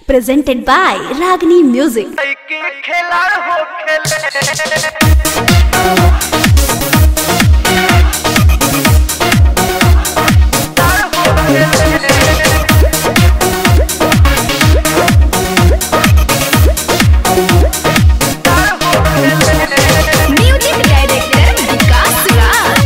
presented by Ragini Music. के खिलाड़ हो खेले Music director Vikas Raj.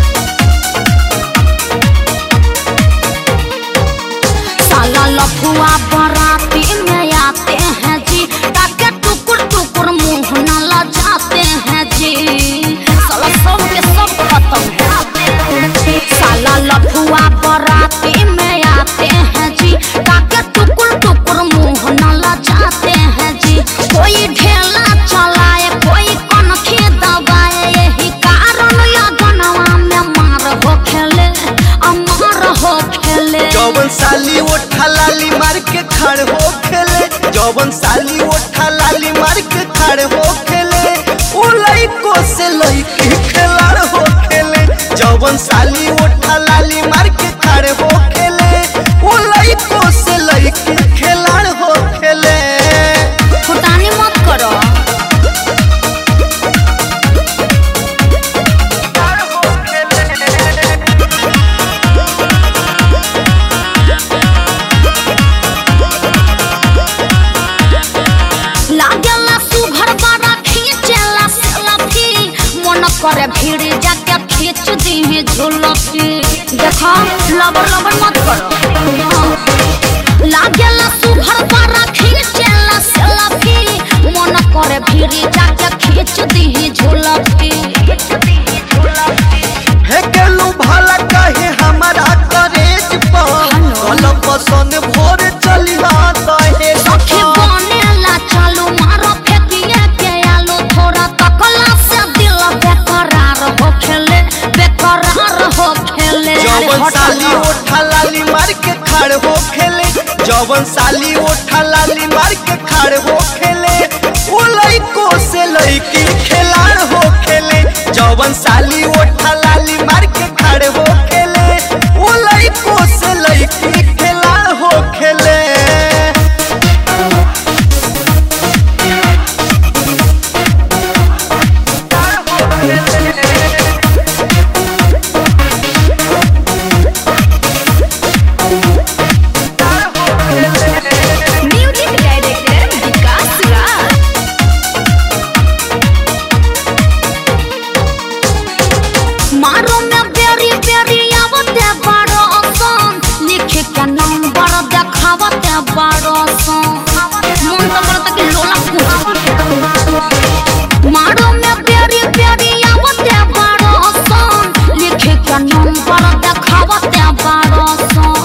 साला लफुआ बराती में आते हैं जी ताके टुकुर टुकुर मुंह न लजाते हैं जी साला सब के सब खत्म है साला लफुआ बराती में आते हैं जी ताके टुकुर टुकुर मुंह न लजाते हैं जी कोई ढेला चलाए कोई कनखी दबाए यही कारण लगनवा में मार हो खेले अमर हो खेले जौवन साली ओठा लाली मार के खड़ हो खेले जौवन साली ओठा लाली मार के खड़ हो खेले उ लइको से लइकी खिलाड़ हो खेले जौवन साली ओठा लाली मार के खड़ हो खेले उ लइको से लइकी खिलाड़ हो खेले फुटानी मत करो लागेला सुभर बड़ा खींचेला सेल्फी मन करे भीड़ जाके खींच दी झुलफी देखो लबर लबर मत करो हाँ। लागेला सुभर बड़ा खींचेला सेल्फी मन करे भीड़ जाके खींच दी झुलफी हे गेलू भला कहे हमारा करेज पर कल पसंद भोर चली दहे सखी बनेला चालू मारो फेंकिए के आलू थोड़ा तकला से दिल बेकरार हो खेले बेकरार हो खेले अरे जवन हट साली ना। ओठा लाली मार के खड़ हो खेले जवन साली ओठा लाली मार के खड़ हो खेले उ लइको से लइकी खिलाड़ हो खेले जवन साली ओठा लाली मार के खड़ हो खेले उ लइको से लइकी खिलाड़ हो खेले Music director Vikas Raj. मारो में बेरी बेरी आवते बड़ो सन लिख के नंबर देखावते बड़ो सन मन तो करता कि लोला पूछ मारो में बेरी बेरी आवते बड़ो सन लिख के नंबर देखावते बड़ो सन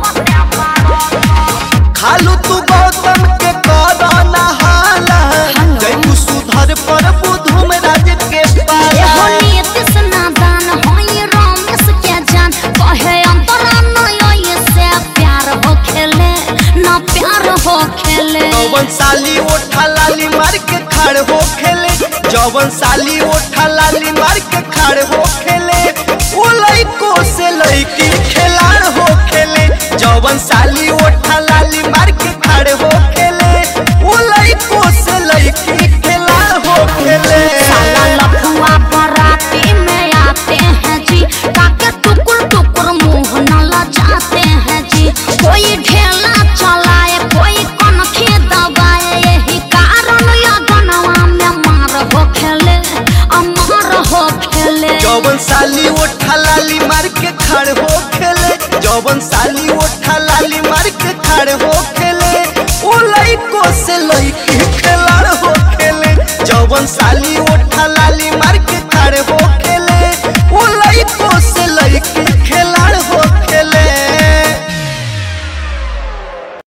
खालू तू गौतम के कर नहाला जय तू सुधर पर बुधुम राज के पाला एहो नीतिश नादान होई रमेश के जान कहे अंतरा नय से प्यार हो खेले ना प्यार हो खेले जवन साली ओठा लाली मार के खड़ हो खेले जवन साली ओठा लाली मार के खड़ हो खेले उ लइको से लइकी खिलाड़ हो खेले जवन साली ओठा लाली मार के खड़ हो खेले उ लइको से लइकी खिलाड़ हो खेले साला लफुआ बराती में आते हैं जी ताके टुकुर टुकुर मुंह न लजाते हैं जी कोई ढेला चलाए कोई कनखी दबाए यही कारण लगनवा में मार हो खेले अमर हो खेले जवन साली ओठा लाली मार के खड़ हो खेले जवन साली ओठा लाली मार के खड़ हो खेले उ लइको से लइकी खिलाड़ हो खेले जवन साली ओठा लाली मार